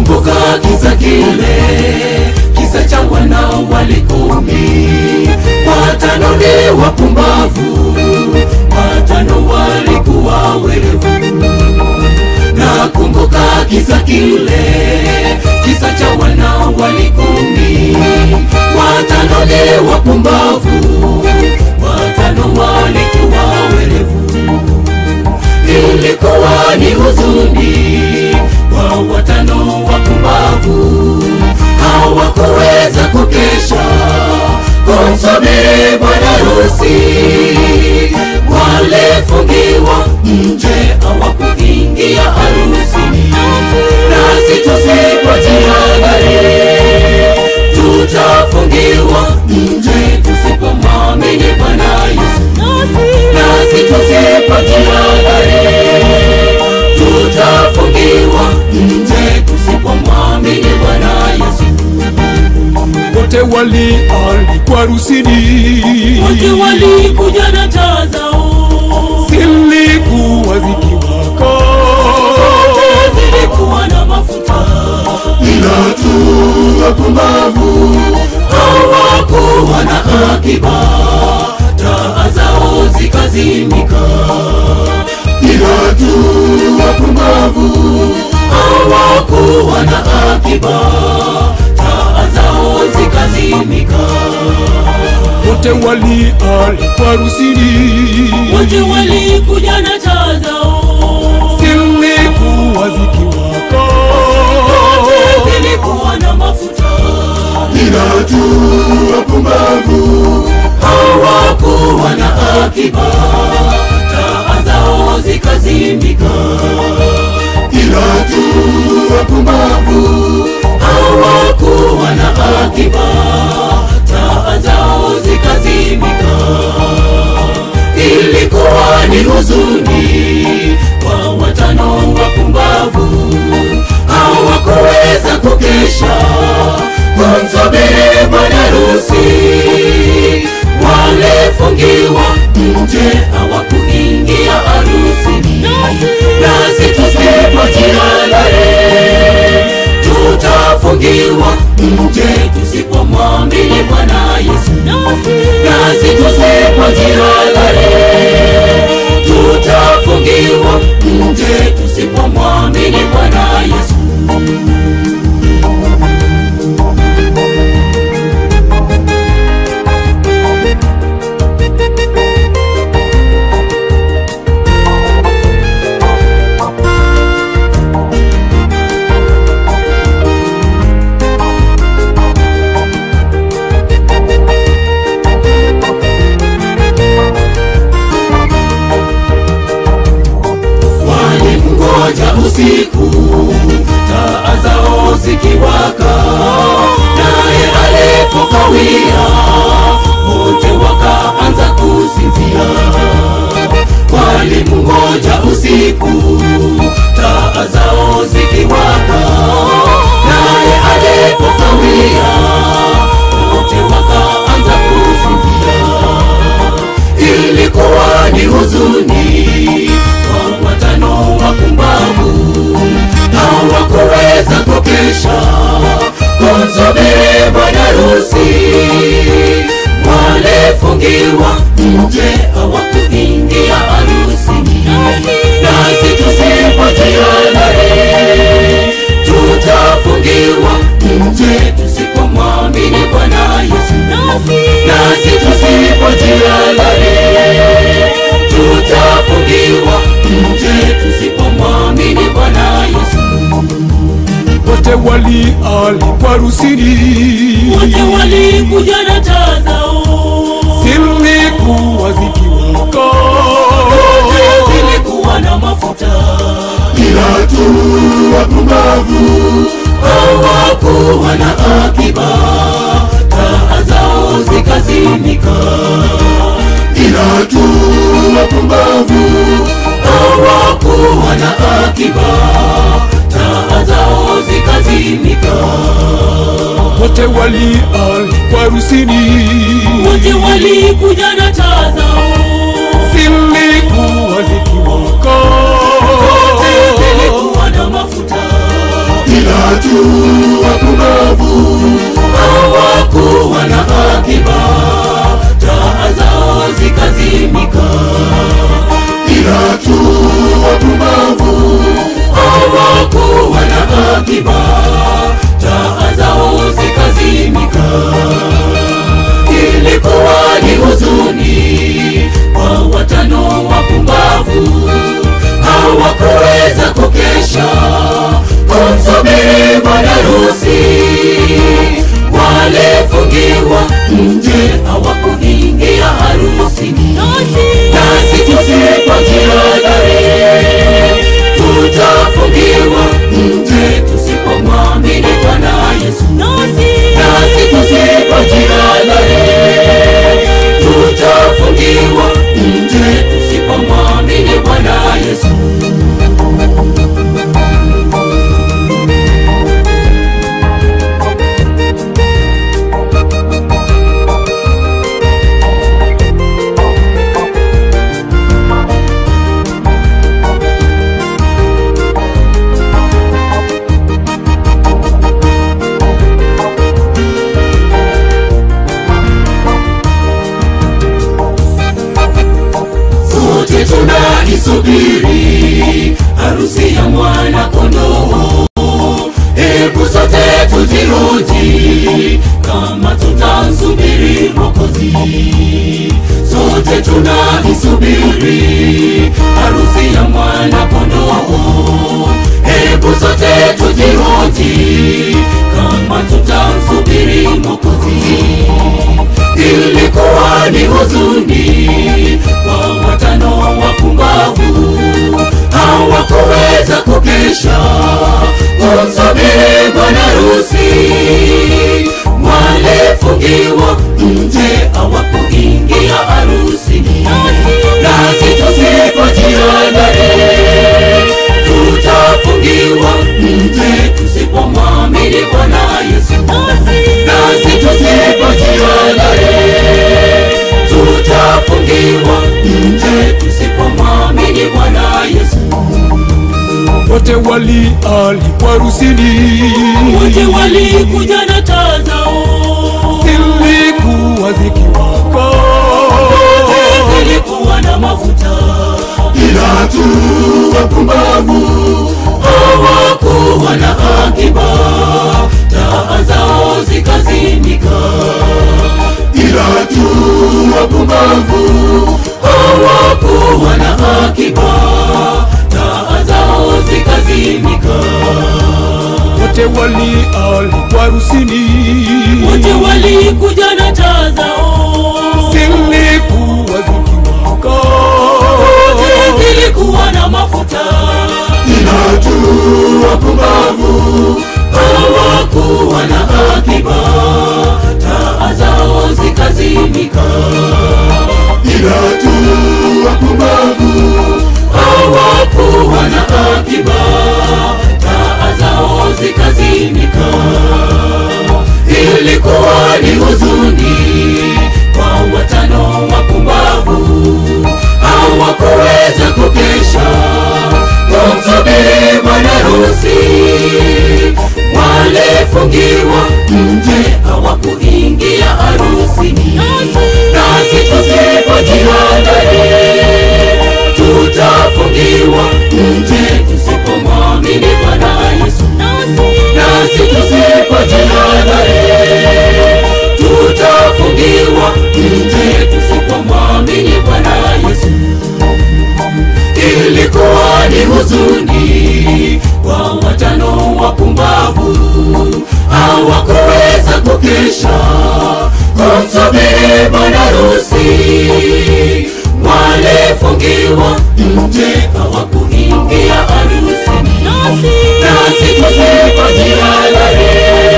nakumbuka kisa kile kisa cha wana wali kumi watano ni wapumbavu watano walikuwa werevu nakumbuka kisa kile kisa cha wana wali kumi watano ni wapumbavu watano walikuwa werevu ilikuwa ni huzuni kwa watano wapumbavu hawakuweza kukesha kumsubiri bwana harusi walifungiwa nje hawakuingia harusini nasi tusipojiangalie tutafungiwa nje tusipomwamini bwana yesu nasi tusipojiangalie tutafungiwa nje tusipomwamini bwana yesu wote walialikwa harusini wote walikuja na taa zao zilikuwa zikiwaka zilikuwa na mafuta ila tu wapumbavu hawakuwa na akiba taa zao zikazimika ila tu wapumbavu hawakuwa na akiba taa zao zikazimika wote walialikwa harusini wote walikuja na taa zao zilikuwa zikiwaka zilikuwa na mafuta ila tu wapumbavu hawakuwa na akiba taa zao zikazimika ila tu wapumbavu hawakuwa na akiba taa zao zikazimika ilikuwa ni huzuni kwa watano wapumbavu hawakuweza kukesha kumsubiri bwana harusi walifungiwa nje hawakuingia harusini nasi tusipojiangalie tutafungiwa nje tusipomwamini bwana yesu nasi tusipojiangalie tutafungiwa nje tusipomwamini bwana yesu walimngoja usiku taa zao zikiwaka naye alipokawia wote wakaanza kusinzia walimngoja usiku taa zao zikiwaka naye alipokawia wote wakaanza kusinzia ilikuwa ni huzuni kwa watano wapumbavu hawakuweza kukesha kumsubiri bwana harusi walifungiwa nje hawakuingia harusini nasi tusipojiangalie tutafungiwa nje tusipomwamini bwana yesu nasi tusipojiangalie tutafungiwa nje tusipomwamini bwana yesu wote walialikwa harusini wote walikuja na taa zao zilikuwa zikiwaka zilikuwa na mafuta ila tu wapumbavu hawakuwa na akiba taa zao zikazimika ila tu wapumbavu hawakuwa na akiba taa zao zikazimika wote walialikwa harusini wote walikuja na taa zao zilikuwa zikiwaka zilikuwa na mafuta ila ila tu wapumbavu hawakuwa na akiba, taa zao zikazimika. Ila tu wapumbavu hawakuwa na akiba, taa zao zikazimika. Ilikuwa ni huzuni kwa watano wapumbavu, hawakuweza kukesha kumsubiri bwana harusi. Walifungiwa nje, hawakuingia harusini. Nasi tusipojihadhari, tutafungiwa nje tusipomwamini Bwana Yesu. Nasi tusipojihadhari, tutafungiwa nje tusipomwamini Bwana Yesu. sote tunaisubiri harusi ya mwana kondoo. Hebu sote tujihoji kama tutamsubiri Mwokozi. Sote tunaisubiri harusi ya mwana kondoo. Hebu sote tujihoji kama tutamsubiri Mwokozi ilikuwa ni huzuni kwa watano wapumbavu, hawakuweza kukesha kumsubiri bwana harusi. Walifungiwa nje, hawakuingia harusini. Nasi tusipojihadhari, tutafungiwa nje tusipomwamini Bwana Yesu nasi tusipojihadhari tutafungiwa nje tusipomwamini Bwana Yesu. wote walialikwa harusini, wote walikuja na taa zao, zilikuwa zikiwaka, zilikuwa na mafuta, ila tu wapumbavu hawakuwa na akiba, taa zao zikazimika, ila tu wapumbavu hawakuwa na akiba, taa zao zikazimika, wote walialikwa harusini, wote walikuja na taa zao, zilikuwa zikiwaka, zote zilikuwa na mafuta, ila tu wapumbavu hawakuwa na akiba, taa zao zikazimika, ila tu wapumbavu hawakuwa na akiba, taa zao zikazimika. Ilikuwa ni huzuni kwa watano wapumbavu, hawakuweza kukesha kumsubiri bwana harusi. Walifungiwa nje, hawakuingia harusini. Nasi tusipojihadhari, tutafungiwa nje tusipomwamini Bwana Yesu. Nasi tusipojihadhari, tutafungiwa nje tusipomwamini Bwana Yesu. Ilikuwa ni huzuni kwa watano wapumbavu, hawakuweza kukesha kumsubiri bwana harusi. Walifungiwa nje, hawakuingia harusini. Nasi tusipojihadhari,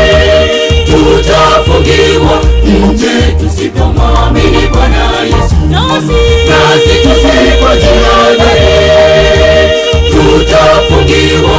tutafungiwa nje tusipomwamini Bwana Yesu. Nasi tusipojihadhari, tutafungiwa